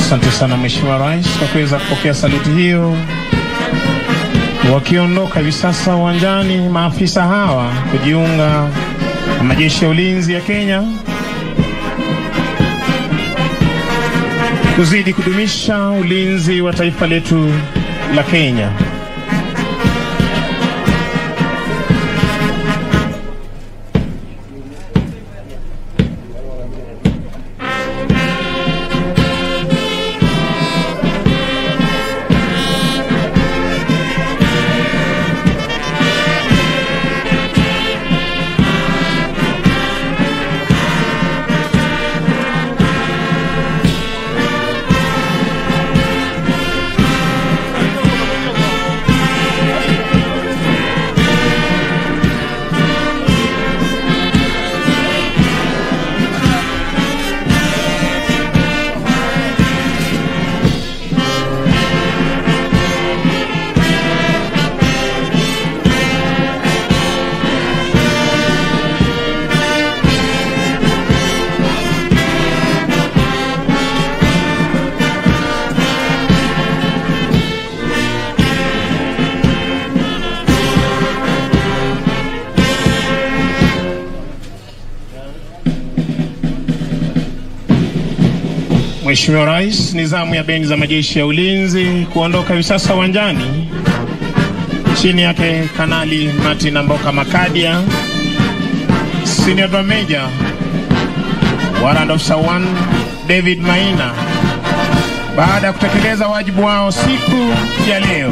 Asante sana Mheshimiwa Rais kwa kuweza kupokea saluti hiyo. Wakiondoka hivi sasa uwanjani, maafisa hawa kujiunga na majeshi ya ulinzi ya Kenya kuzidi kudumisha ulinzi wa taifa letu la Kenya. Mheshimiwa Rais, nizamu ya bendi za majeshi ya ulinzi kuondoka hivi sasa uwanjani. Chini yake Kanali Martin Amboka Makadia, Senior Drum Major Warrant Officer 1 David Maina, baada ya kutekeleza wajibu wao siku ya leo.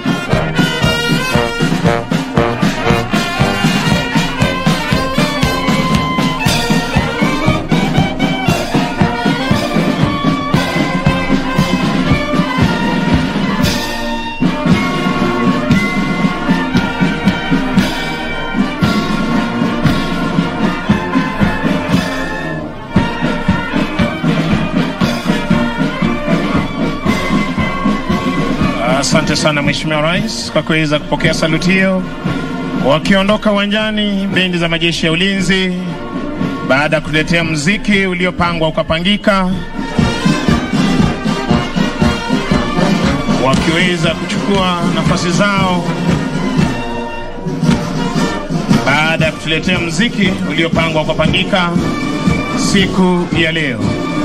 Asante sana Mheshimiwa Rais kwa kuweza kupokea saluti hiyo. Wakiondoka uwanjani, bendi za majeshi ya ulinzi, baada ya kuletea mziki uliopangwa ukapangika, wakiweza kuchukua nafasi zao baada ya kutuletea mziki uliopangwa ukapangika siku ya leo.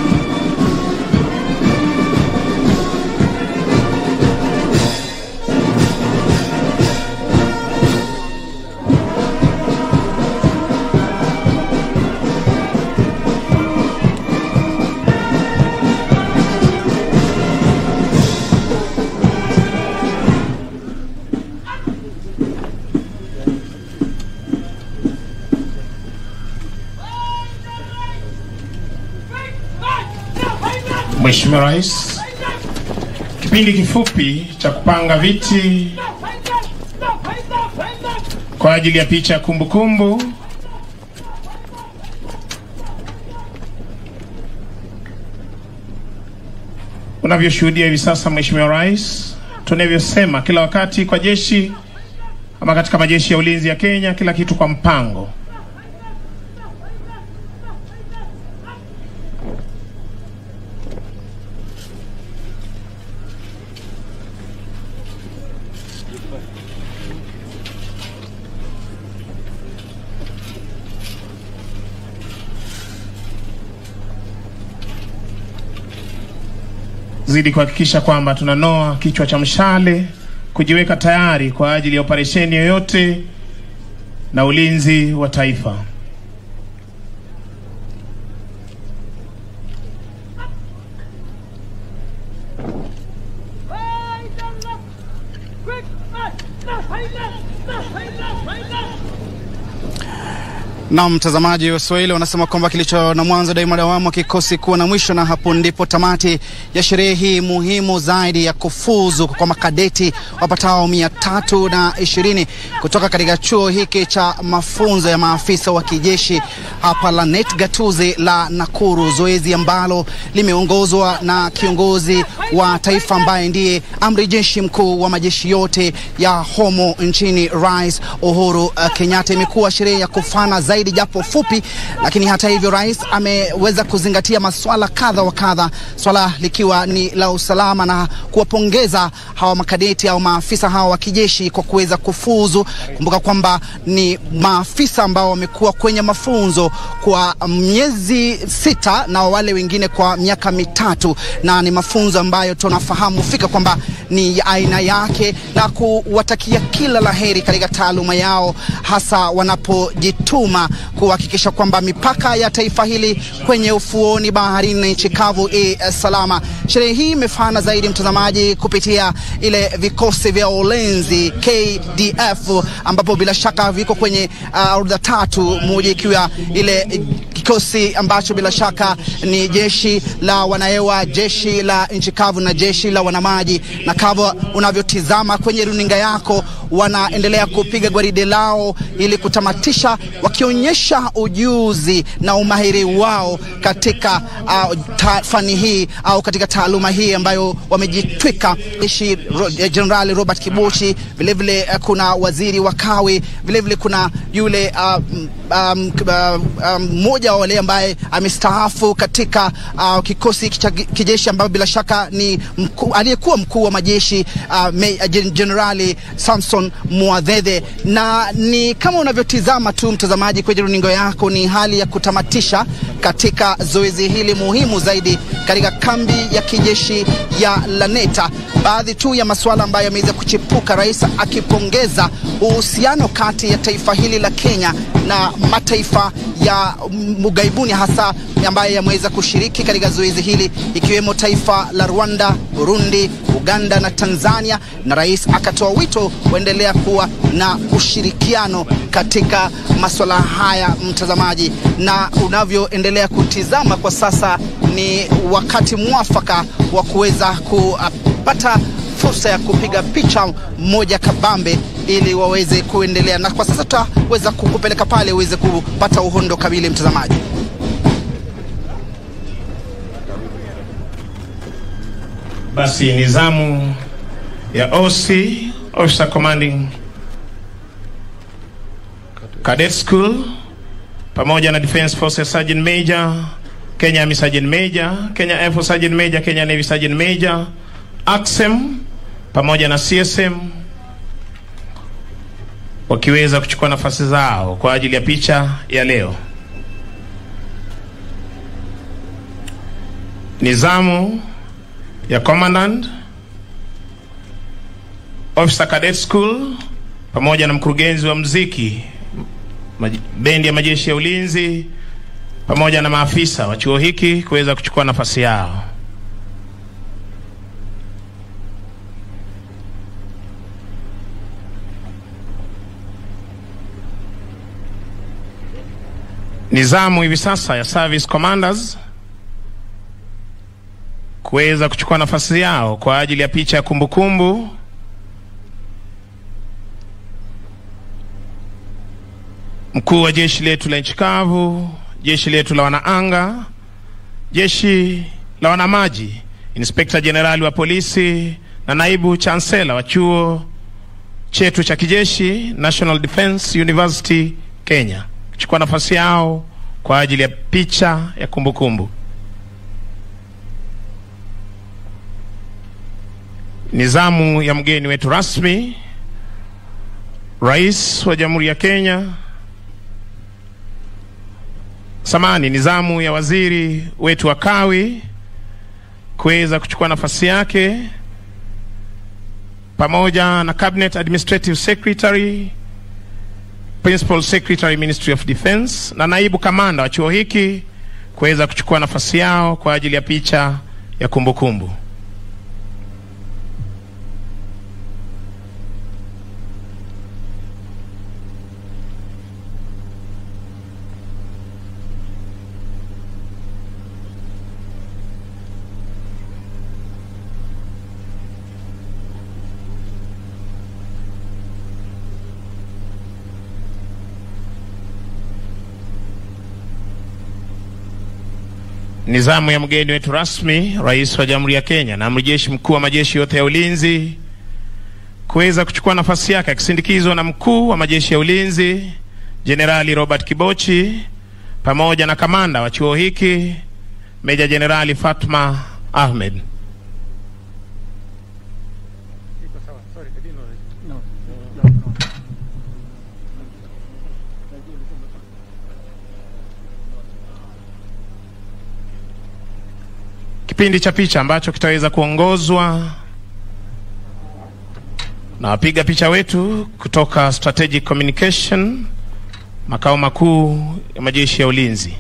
Mheshimiwa Rais, kipindi kifupi cha kupanga viti kwa ajili ya picha ya kumbukumbu unavyoshuhudia hivi sasa, Mheshimiwa Rais, tunavyosema kila wakati kwa jeshi ama katika majeshi ya ulinzi ya Kenya, kila kitu kwa mpango. zidi kuhakikisha kwamba tunanoa kichwa cha mshale kujiweka tayari kwa ajili ya operesheni yoyote na ulinzi wa taifa. Na mtazamaji wa Swahili wanasema kwamba kilicho na mwanzo daima dawamu kikosi kuwa na mwisho, na hapo ndipo tamati ya sherehe hii muhimu zaidi ya kufuzu kwa makadeti wapatao mia tatu na ishirini kutoka katika chuo hiki cha mafunzo ya maafisa wa kijeshi hapa Lanet Gatuzi la Nakuru, zoezi ambalo limeongozwa na kiongozi wa taifa ambaye ndiye amri jeshi mkuu wa majeshi yote ya homo nchini, Rais Uhuru uh, Kenyatta. Imekuwa sherehe ya kufana zaidi zaidi japo fupi, lakini hata hivyo rais ameweza kuzingatia masuala kadha wa kadha, swala likiwa ni la usalama na kuwapongeza hawa makadeti au maafisa hawa wa kijeshi kwa kuweza kufuzu. Kumbuka kwamba ni maafisa ambao wamekuwa kwenye mafunzo kwa miezi sita na wale wengine kwa miaka mitatu, na ni mafunzo ambayo tunafahamu fika kwamba ni ya aina yake na kuwatakia kila laheri katika taaluma yao, hasa wanapojituma kuhakikisha kwamba mipaka ya taifa hili kwenye ufuoni, baharini na nchi kavu i salama. Sherehe hii imefana zaidi, mtazamaji, kupitia ile vikosi vya ulinzi KDF, ambapo bila shaka viko kwenye uh, orodha tatu, moja ikiwa ile kikosi ambacho bila shaka ni jeshi la wanahewa, jeshi la nchi kavu na jeshi la wanamaji. Na kama unavyotizama kwenye runinga yako, wanaendelea kupiga gwaride lao ili kutamatisha, wakionyesha ujuzi na umahiri wao katika uh, fani hii au katika taaluma hii ambayo wamejitwika. Jeshi Jenerali Robert Kibuchi, vilevile uh, kuna waziri wa kawi, vilevile kuna yule mmoja um, um, wa wale ambaye amestaafu katika uh, kikosi cha kijeshi ambayo bila shaka ni aliyekuwa mkuu wa majeshi Jenerali uh, Samson Mwadhedhe, na ni kama unavyotizama tu mtazamaji kwenye runingo yako, ni hali ya kutamatisha katika zoezi hili muhimu zaidi katika kambi ya kijeshi ya Laneta. Baadhi tu ya masuala ambayo yameweza kuchipuka, rais akipongeza uhusiano kati ya taifa hili la Kenya na mataifa ya mugaibuni hasa ambayo yameweza kushiriki katika zoezi hili ikiwemo taifa la Rwanda, Burundi, Uganda na Tanzania, na rais akatoa wito kuendelea kuwa na ushirikiano katika masuala haya, mtazamaji, na unavyoendelea kutizama kwa sasa ni wakati mwafaka wa kuweza kupata fursa ya kupiga picha moja kabambe ili waweze kuendelea, na kwa sasa tutaweza kukupeleka pale uweze kupata uhondo kamili, mtazamaji. Basi ni zamu ya OC Officer Commanding Cadet School pamoja na Defense Forces Sergeant Major, Kenya Army Sergeant Major, Kenya Air Force Sergeant Major, Kenya Navy Sergeant Major, ACSM pamoja na CSM wakiweza kuchukua nafasi zao kwa ajili ya picha ya leo. Nizamu ya Commandant Officer Cadet School pamoja na mkurugenzi wa mziki bendi ya majeshi ya ulinzi pamoja na maafisa wa chuo hiki kuweza kuchukua nafasi yao. Nizamu hivi sasa ya service commanders kuweza kuchukua nafasi yao kwa ajili ya picha ya kumbukumbu. Mkuu wa jeshi letu la nchi kavu, jeshi letu la wanaanga, jeshi la wanamaji, inspekta jenerali wa polisi na naibu chansela wa chuo chetu cha kijeshi National Defence University Kenya kuchukua nafasi yao kwa ajili ya picha ya kumbukumbu. Nizamu ya mgeni wetu rasmi, Rais wa Jamhuri ya Kenya. Samani, nizamu ya waziri wetu wa kawi kuweza kuchukua nafasi yake pamoja na Cabinet Administrative Secretary, Principal Secretary Ministry of Defence na naibu kamanda wa chuo hiki kuweza kuchukua nafasi yao kwa ajili ya picha ya kumbukumbu kumbu. Nizamu ya mgeni wetu rasmi, Rais wa Jamhuri ya Kenya na Amiri Jeshi Mkuu wa majeshi yote ya ulinzi kuweza kuchukua nafasi yake akisindikizwa na mkuu wa majeshi ya ulinzi Jenerali Robert Kibochi pamoja na kamanda wa chuo hiki Meja Jenerali Fatma Ahmed. Kipindi cha picha ambacho kitaweza kuongozwa na wapiga picha wetu kutoka Strategic Communication, makao makuu ya majeshi ya ulinzi.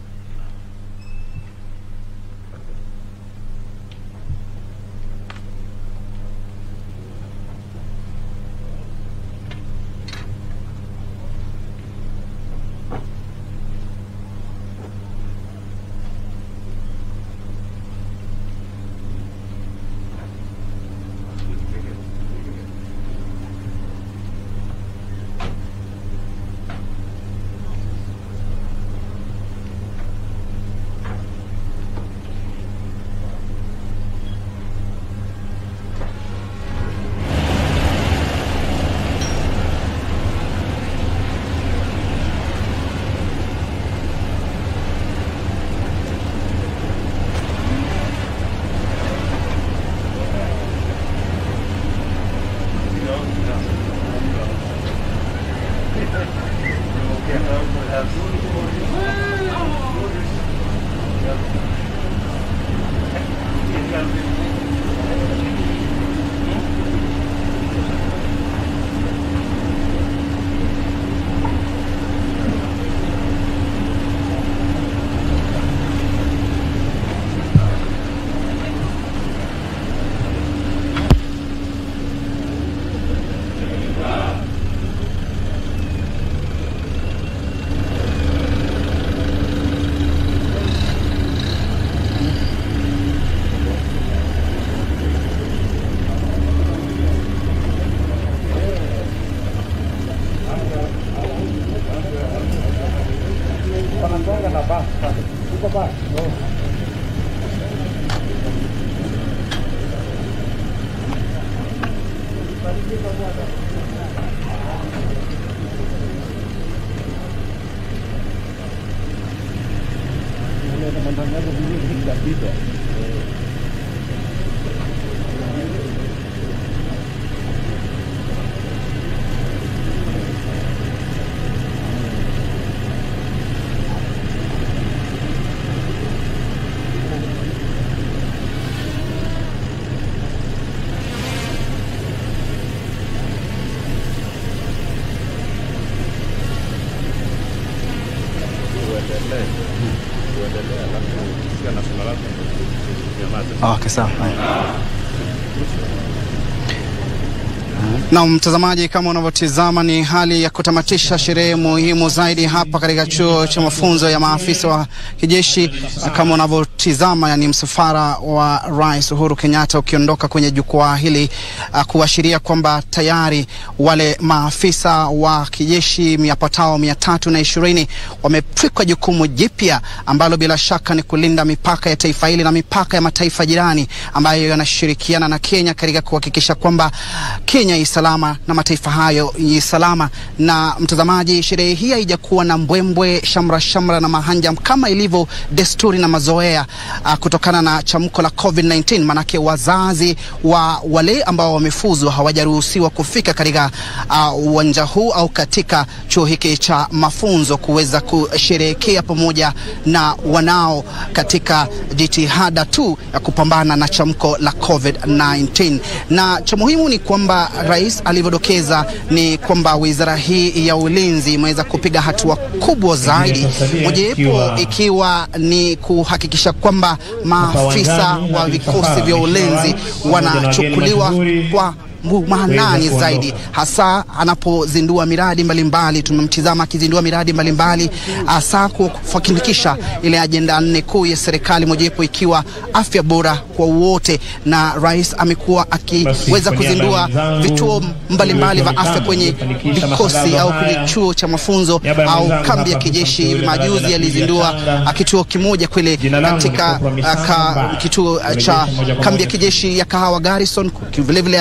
Okay, sawa. Na mtazamaji, kama unavyotizama ni hali ya kutamatisha sherehe muhimu zaidi hapa katika chuo cha mafunzo ya maafisa wa kijeshi, na kama unavyotizama ni msafara wa Rais Uhuru Kenyatta ukiondoka kwenye jukwaa hili uh, kuashiria kwamba tayari wale maafisa wa kijeshi yapatao mia tatu na ishirini wametwikwa jukumu jipya ambalo bila shaka ni kulinda mipaka ya taifa hili na mipaka ya mataifa jirani ambayo yanashirikiana na Kenya katika kuhakikisha kwamba Kenya i salama na mataifa hayo ni salama. Na mtazamaji, sherehe hii haijakuwa na mbwembwe, shamra shamra na mahanja kama ilivyo desturi na mazoea uh, kutokana na chamko la COVID-19. Manake wazazi wa wale ambao wamefuzwa hawajaruhusiwa kufika katika uwanja uh, huu au katika chuo hiki cha mafunzo kuweza kusherehekea pamoja na wanao katika jitihada tu ya kupambana na chamko la COVID-19. Na cha muhimu ni kwamba rais alivyodokeza ni kwamba wizara hii ya ulinzi imeweza kupiga hatua kubwa zaidi, mojawapo ikiwa ni kuhakikisha kwamba maafisa wa vikosi vya ulinzi wanachukuliwa kwa maanani zaidi, hasa anapozindua miradi mbalimbali. Tumemtizama akizindua miradi mbalimbali, hasa kufanikisha ile ajenda nne kuu ya serikali, mojawapo ikiwa afya bora kwa wote, na rais amekuwa akiweza kuzindua vituo mbalimbali vya afya kwenye vikosi au kwenye chuo cha mafunzo au kambi ya kijeshi. Hivi majuzi alizindua kituo kimoja kule katika ka, kituo cha kambi ya kijeshi ya Kahawa Garrison, vilevile alizindua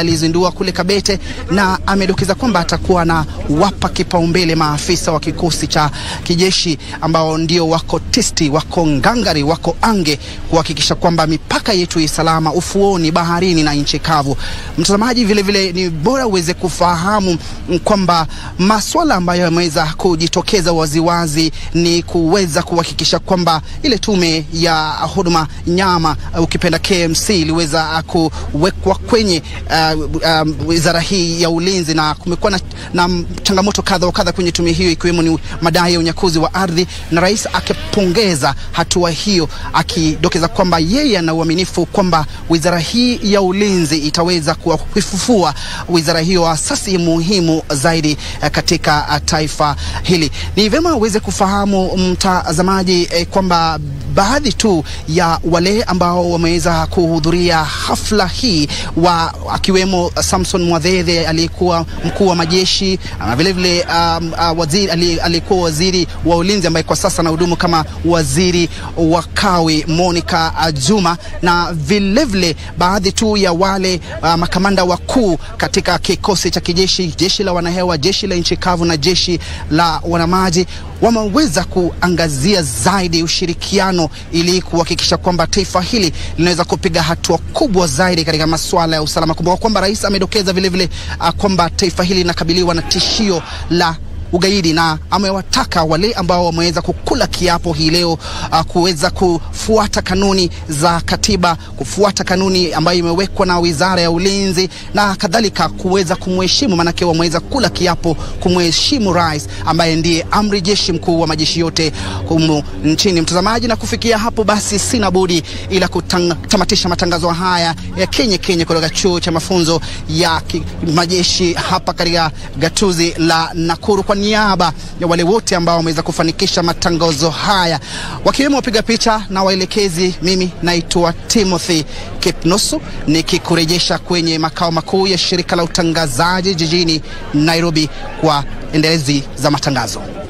akiwa kule Kabete, na amedokeza kwamba atakuwa na wapa kipaumbele maafisa wa kikosi cha kijeshi ambao ndio wako tisti, wako ngangari, wako ange kuhakikisha kwamba mipaka yetu i salama, ufuoni, baharini na nchi kavu. Mtazamaji, vile vile ni bora uweze kufahamu kwamba maswala ambayo yameweza kujitokeza waziwazi ni kuweza kuhakikisha kwamba ile tume ya huduma nyama ukipenda KMC iliweza kuwekwa kwenye wizara uh, um, hii ya ulinzi, na kumekuwa na, na changamoto kadha wa kadha kwenye tume hiyo ikiwemo ni madai ya unyakuzi wa ardhi, na rais akipongeza hatua hiyo akidokeza kwamba yeye ana uaminifu kwamba wizara hii ya ulinzi itaweza kuifufua wizara hiyo, asasi muhimu zaidi katika taifa hili. Ni vyema uweze kufahamu mtazamaji eh, kwamba baadhi tu ya wale ambao wameweza kuhudhuria hafla hii wa akiwemo Samson Mwadhedhe aliyekuwa mkuu wa majeshi na vile vile um, uh, waziri aliyekuwa waziri wa ulinzi ambaye kwa sasa anahudumu kama waziri wa kawi Monica Juma, na vile vile baadhi tu ya wale uh, makamanda wakuu katika kikosi cha kijeshi, jeshi la wanahewa, jeshi la nchi kavu na jeshi la wanamaji wameweza kuangazia zaidi ushirikiano ili kuhakikisha kwamba taifa hili linaweza kupiga hatua kubwa zaidi katika masuala ya usalama. Kumbuka kwamba rais amedokeza vilevile uh, kwamba taifa hili linakabiliwa na tishio la ugaidi na amewataka wale ambao wameweza kukula kiapo hii leo uh, kuweza kufuata kanuni za katiba, kufuata kanuni ambayo imewekwa na Wizara ya Ulinzi na kadhalika, kuweza kumheshimu, maanake wameweza kula kiapo kumheshimu rais ambaye ndiye amri jeshi mkuu wa majeshi yote humu nchini. Mtazamaji, na kufikia hapo basi sina budi ila kutamatisha matangazo haya ya Kenya Kenya kutoka chuo cha mafunzo ya majeshi hapa katika gatuzi la Nakuru kwa niaba ya wale wote ambao wameweza kufanikisha matangazo haya wakiwemo wapiga picha na waelekezi. Mimi naitwa Timothy Kipnusu nikikurejesha kwenye makao makuu ya shirika la utangazaji jijini Nairobi kwa endelezi za matangazo.